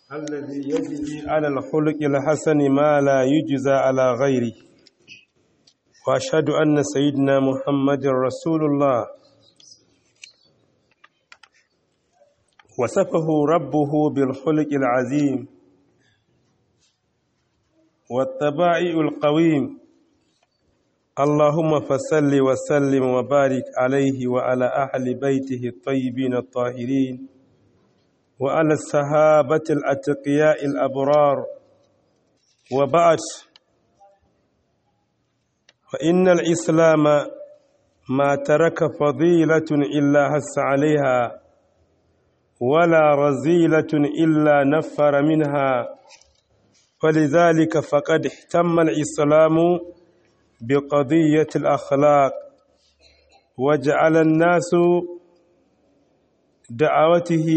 الذي يجزي على الخلق الحسن ما لا يجزى على غيره وأشهد أن سيدنا محمد رسول الله وصفه ربه بالخلق العظيم والطبائع القويم اللهم فصل وسلم وبارك عليه وعلى أهل بيته الطيبين الطاهرين وعلى الصحابة الأتقياء الأبرار وبعد فإن الإسلام ما ترك فضيلة إلا هس عليها ولا رزيلة إلا نفر منها فلذلك فقد اهتم الإسلام بقضية الأخلاق وجعل الناس دعوته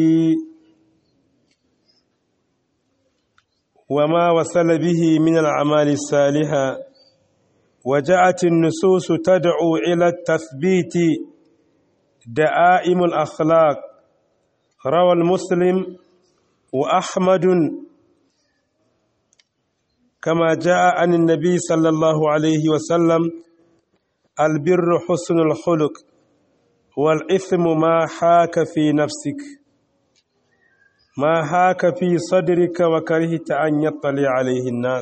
وما وصل به من الأعمال الصالحة وجاءت النصوص تدعو إلى التثبيت دعائم الأخلاق روى المسلم وأحمد كما جاء عن النبي صلى الله عليه وسلم البر حسن الخلق والإثم ما حاك في نفسك ما حاك في صدرك وكرهت أن يطلع عليه الناس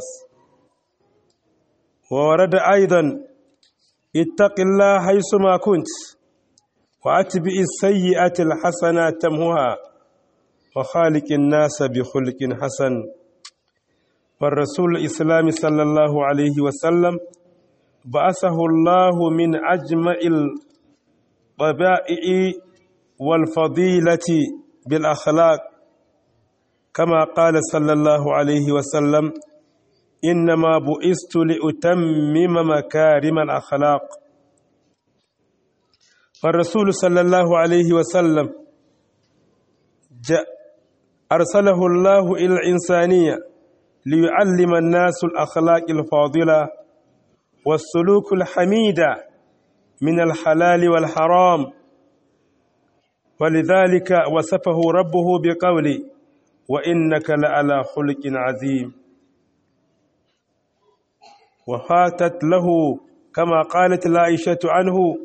وورد أيضا اتق الله حيثما كنت وأتبع السيئة الحسنة تمهها وخالق الناس بخلق حسن فالرسول الإسلام صلى الله عليه وسلم بعثه الله من أجمع الطبائع والفضيلة بالأخلاق كما قال صلى الله عليه وسلم إنما بئست لأتمم مكارم الأخلاق فالرسول صلى الله عليه وسلم أرسله الله إلى الإنسانية ليعلم الناس الأخلاق الفاضلة والسلوك الحميدة من الحلال والحرام ولذلك وصفه ربه بقوله وإنك لعلى خلق عظيم وفاتت له كما قالت العائشة عنه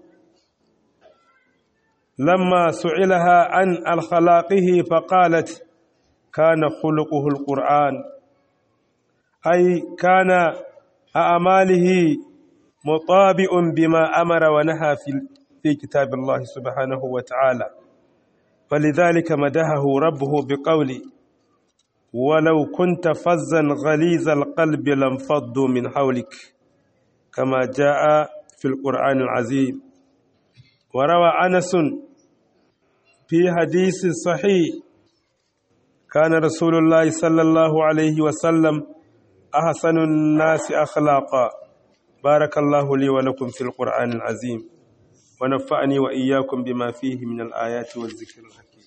لما سئلها عن الخلاقه فقالت كان خلقه القرآن أي كان أعماله مطابئ بما أمر ونهى في في كتاب الله سبحانه وتعالى فلذلك مدحه ربه بقوله ولو كنت فزا غليظ القلب لانفضوا من حولك كما جاء في القرآن العظيم وروى أنس في حديث صحيح كان رسول الله صلى الله عليه وسلم أحسن الناس أخلاقا بارك الله لي ولكم في القرآن العظيم ونفعني وإياكم بما فيه من الآيات والذكر الحكيم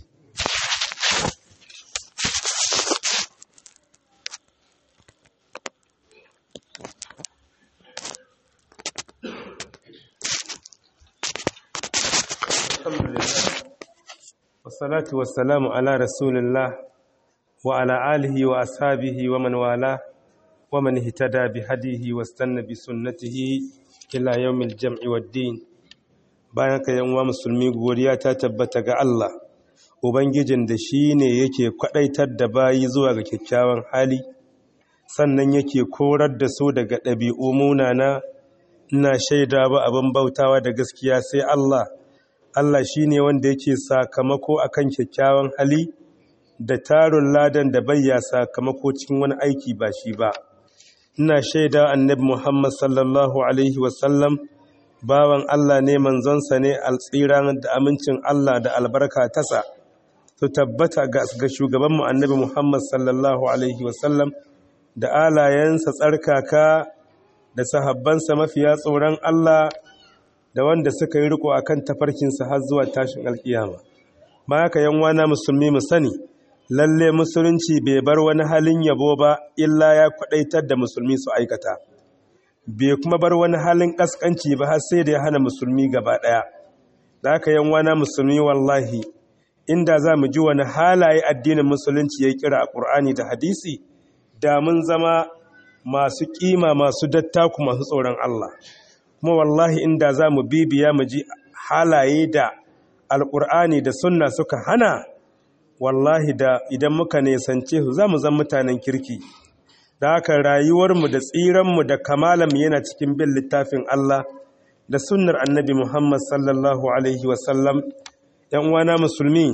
الحمد لله والصلاة والسلام على رسول الله وعلى آله وأصحابه ومن والاه ومن اهتدى بهديه واستنى بسنته إلى يوم الجمع والدين bayan ka yan uwa musulmi godiya ta tabbata ga Allah ubangijin da shi ne yake kwadaitar da bayi zuwa ga kyakkyawan hali sannan yake korar da su daga ɗabi'u munana ina shaida ba abin bautawa da gaskiya sai Allah Allah shi ne wanda yake sakamako akan kyakkyawan hali da tarin ladan da bayya sakamako cikin wani aiki ba shi ba ina shaida annabi Muhammad sallallahu alaihi wasallam bawan Allah ne manzonsa ne altsiran da amincin Allah da albarka tasa su tabbata ga shugabanmu annabi Muhammad sallallahu alaihi wasallam da alayensa tsarkaka da sahabbansa mafiya tsoron Allah da wanda suka yi riko akan tafarkinsa har zuwa tashin alkiyama ma haka yan wana musulmi mu sani lalle musulunci bai bar wani halin yabo ba illa ya kwadaitar da musulmi su aikata bai kuma bar wani halin kaskanci ba har sai da ya hana musulmi gaba daya da haka yan wana musulmi wallahi inda za mu ji wani halaye addinin musulunci ya kira a ƙur'ani da hadisi da mun zama masu ƙima masu dattaku masu tsoron Allah kuma wallahi inda za mu bibiya mu ji halaye da alƙur'ani da sunna suka hana wallahi da idan muka nesance su za mu zan mutanen kirki da haka rayuwarmu da tsiranmu da kamalanmu yana cikin bin littafin Allah da sunnar annabi Muhammad sallallahu Alaihi wasallam ‘yan uwana musulmi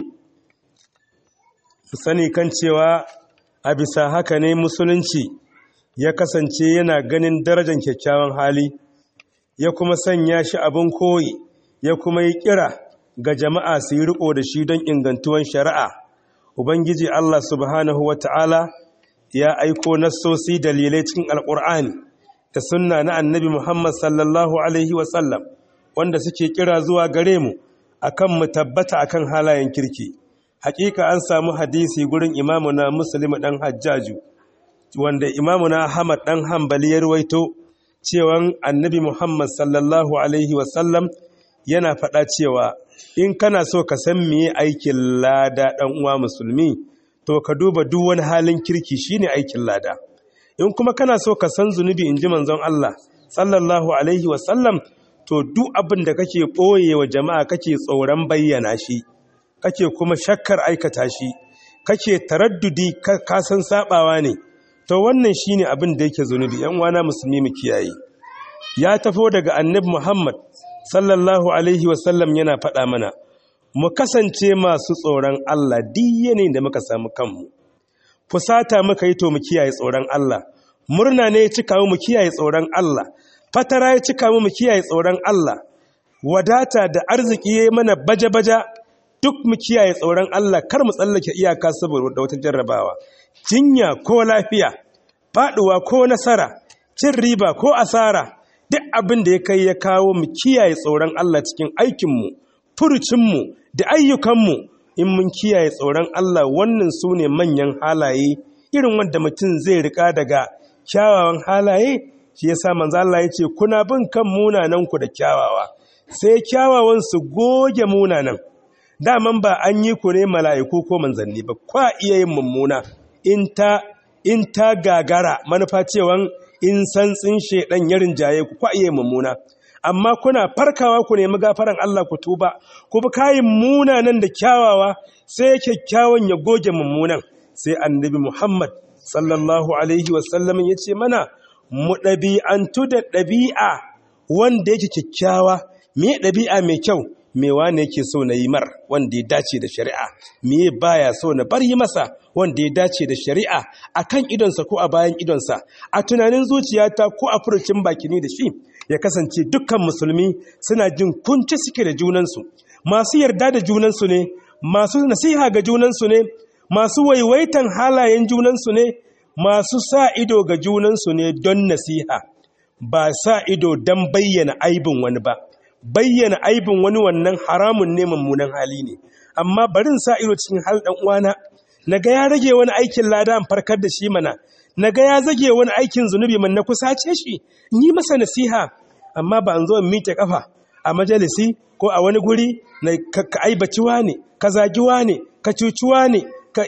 sani kan cewa a bisa haka ne musulunci ya kasance yana ganin darajar kyakkyawan hali ya kuma sanya shi abin koyi ya kuma yi kira ga jama'a su yi riko da shi don ingantuwan shari'a ubangiji Allah subhanahu wa ta'ala ya aiko nassosi dalilai cikin alƙur'ani da sunna na annabi Muhammad sallallahu Alaihi wasallam wanda suke kira zuwa gare mu akan mu tabbata akan halayen kirki hakika an samu hadisi gurin imamuna muslim dan hajjaju wanda imamuna ahmad dan hanbali ya ruwaito cewa annabi Muhammad sallallahu Alaihi wasallam yana faɗa cewa in kana so ka san meye aikin lada ɗan uwa musulmi to ka duba duk wani halin kirki shine aikin lada in kuma kana so ka san zunubi in ji manzon Allah sallallahu alaihi wasallam to duk abin da kake ɓoye wa jama'a kake tsoron bayyana shi kake kuma shakkar aikata shi kake taraddudi ka san sabawa ne to wannan shine abin da yake zunubi yan uwana musulmi mu kiyaye ya tafo daga annabi Muhammad sallallahu alaihi wasallam yana faɗa mana mu kasance masu tsoron Allah duk da muka samu kanmu fusata muka yi to mu kiyaye tsoron Allah murna ne ya cika mu kiyaye tsoron Allah fatara ya cika mu kiyaye tsoron Allah wadata da arziki yayi mana baja-baja duk mu kiyaye tsoron Allah kar mu tsallake iyaka saboda wata jarrabawa jinya ko lafiya faduwa ko nasara cin riba ko asara duk abin da ya kai ya kawo mu kiyaye tsoron Allah cikin aikinmu furucinmu da ayyukanmu in mun kiyaye tsoron Allah wannan su ne manyan halaye irin wanda mutum zai rika daga kyawawan halaye shi ya sa manzo Allah ya ce kuna bin kan munananku da kyawawa sai kyawawan su goge munanan daman ba an yi ku ne mala'iku ko manzanni ba kwa iya yin mummuna in ta in ta gagara manufa cewan in santsin shedan ya rinjaye ku kwa iya yin mummuna amma kuna farkawa ku nemi gafaran Allah ku tuba ku bi kayin munanan da kyawawa sai kyakkyawan ya goge mummunan sai annabi Muhammad sallallahu alaihi wasallam ya ce mana mu ɗabi'antu da ɗabi'a wanda yake kyakkyawa me ɗabi'a mai kyau me wane yake so na yi mar wanda ya dace da shari'a me baya so na bar yi masa wanda ya dace da shari'a a kan idonsa ko a bayan idonsa a tunanin zuciyata ko a furucin bakini da shi ya kasance dukkan musulmi suna jin kunci suke da junansu masu yarda da junansu ne masu nasiha ga junansu ne masu waiwaitan halayen junansu ne masu sa ido ga junansu ne don nasiha ba sa ido don bayyana aibin wani ba bayyana aibin wani wannan haramun ne mummunan hali ne amma barin sa ido cikin hal dan uwana naga ya rage wani aikin lada an farkar da shi mana naga ya zage wani aikin zunubi man na kusace shi yi masa nasiha amma ba an zo in miƙe kafa a majalisi ko a wani guri na ka aibaci ne ka zagi ne ka cuci ne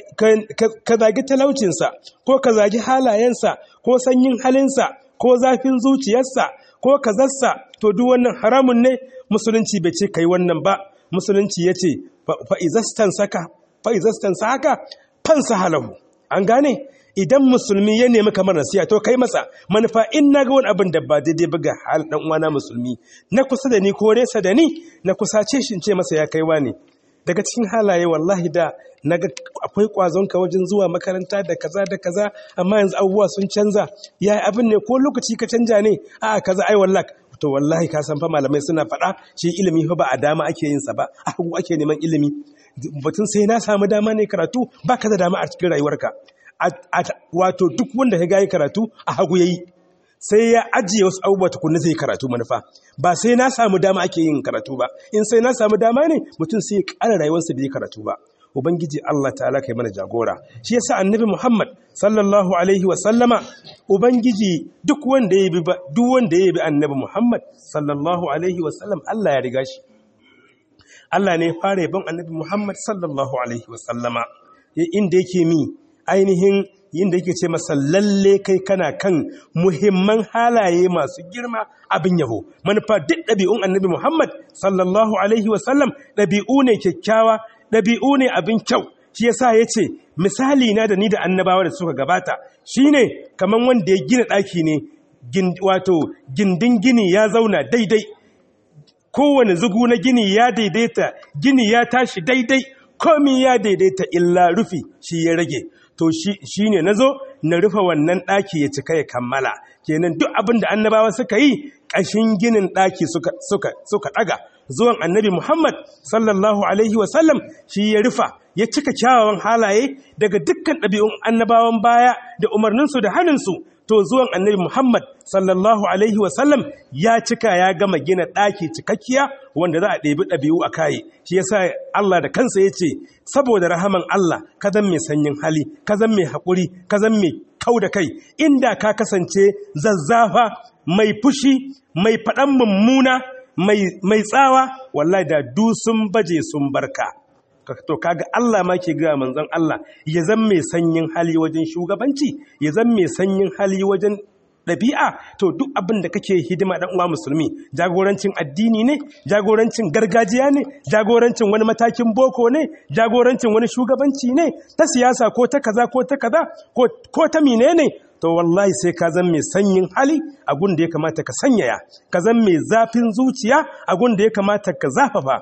ka zagi talaucinsa ko ka zagi halayensa ko sanyin halinsa ko zafin zuciyarsa ko kazarsa to duk wannan haramun ne musulunci bai ce kai wannan ba musulunci ya ce fa'izastan saka fansa halahu an gane idan musulmi ya nemi kamar nasiya to kai masa manufa in na ga wani abin da ba daidai ba ga hal dan uwana musulmi na kusa da ni ko nesa da ni na kusace shi ce masa ya kaiwa ne daga cikin halaye wallahi da naga akwai kwazonka wajen zuwa makaranta da kaza da kaza amma yanzu abubuwa sun canza yayi abin ne ko lokaci ka canja ne a kaza ai wallahi to wallahi ka san fa malamai suna faɗa shi ilimi fa ba a dama ake yin sa ba a hagu ake neman ilimi batun sai na samu dama ne karatu ba ka da dama a cikin rayuwarka wato duk wanda ya gayi karatu a hagu yayi sai ya ajiye wasu abubuwa tukunna zai karatu manufa ba sai na samu dama ake yin karatu ba in sai na samu dama ne mutum sai ya ƙara rayuwarsa bai karatu ba ubangiji Allah ta'ala kai mana jagora shi yasa annabi Muhammad sallallahu alaihi wa sallama ubangiji duk wanda ya bi duk wanda ya bi annabi Muhammad sallallahu alaihi wa sallam Allah ya riga shi Allah ne fara yabon annabi Muhammad sallallahu alaihi wasallama inda yake mi ainihin inda yake ce masa lalle kai kana kan muhimman halaye masu girma abin yabo manufa duk ɗabi'un annabi Muhammad sallallahu alaihi wasallam ɗabi'u ne kyakkyawa ɗabi'u ne abin kyau shi yasa ya ce misali na da ni da annabawa da suka gabata shine kamar wanda ya gina ɗaki ne wato gindin gini ya zauna daidai kowane zugu na gini ya daidaita gini ya tashi daidai komi ya daidaita illa rufi shi ya rage to shi ne na zo na rufe wannan ɗaki ya cika ya kammala kenan duk abin da annabawa suka yi ƙashin ginin ɗaki suka ɗaga zuwan annabi muhammad sallallahu alaihi wasallam shi ya rufa ya cika kyawawan halaye daga dukkan ɗabi'un annabawan baya da umarninsu da hannunsu to zuwan annabi Muhammad sallallahu Alaihi wasallam ya cika ya gama gina ɗaki cikakkiya wanda za a ɗebi ɗabi'u a kayi shi yasa Allah da kansa ya ce saboda rahaman Allah ka zan mai sanyin hali ka zan mai haƙuri ka zan mai kau da kai inda ka kasance zazzafa mai fushi mai faɗan mummuna mai tsawa wallahi da du sun baje sun barka to kaga Allah ma ke ga manzon Allah ya zan mai sanyin hali wajen shugabanci ya zan mai sanyin hali wajen ɗabi'a to duk abin da kake hidima ɗan uwa musulmi jagorancin addini ne jagorancin gargajiya ne jagorancin wani matakin boko ne jagorancin wani shugabanci ne ta siyasa ko ta kaza ko ta kaza ko ta mine ne to wallahi sai ka zan mai sanyin hali a gun da ya kamata ka sanyaya ka zan mai zafin zuciya a gun da ya kamata ka zafafa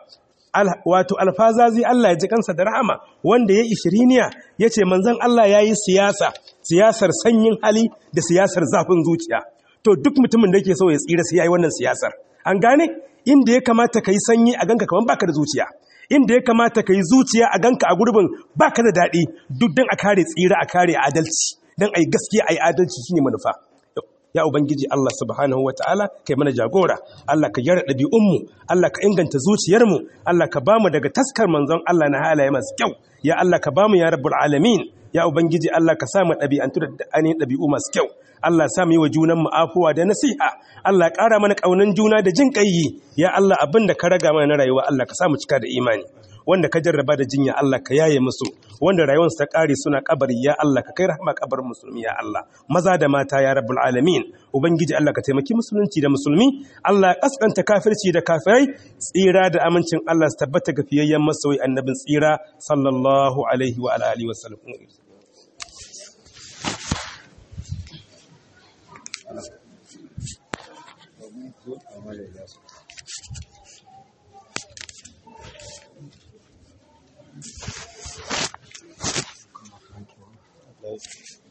wato alfazazi Allah ya ji kansa da rahama wanda ya ishiriniya ya ce manzan Allah ya yi siyasa siyasar sanyin hali da siyasar zafin zuciya to duk mutumin da yake so ya tsira sai ya yi wannan siyasar an gane inda ya kamata ka yi sanyi a ganka kamar baka da zuciya inda ya kamata ka yi zuciya a ganka a gurbin baka da daɗi duk don a kare tsira a kare adalci don a yi gaskiya a yi adalci shine manufa ya ubangiji Allah subhanahu wataala kai mana jagora Allah ka gyara ɗabi'unmu Allah ka inganta zuciyarmu Allah ka bamu daga taskar manzon Allah na halaye masu kyau ya Allah ka bamu ya rabbul alamin ya ubangiji Allah ka sa mu ɗabi'antu da ainihin ɗabi'u masu kyau Allah sa mu yi wa junanmu afuwa da nasiha Allah ƙara mana ƙaunan juna da jin ƙayyi ya Allah abin da ka raga mana na rayuwa Allah ka sa mu cika da imani wanda ka jarraba da jinya Allah ka yaye musu wanda rayuwarsu ta ƙare suna kabari ya Allah ka kai rahama kabarin musulmi ya Allah maza da mata ya rabbul alamin ubangiji Allah ka taimaki musulunci da musulmi Allah kaskanta kafirci da kafirai tsira da amincin Allah su tabbata ga fiyayyen masoyi annabin tsira sallallahu alaihi wa alihi wa sallam Thank you.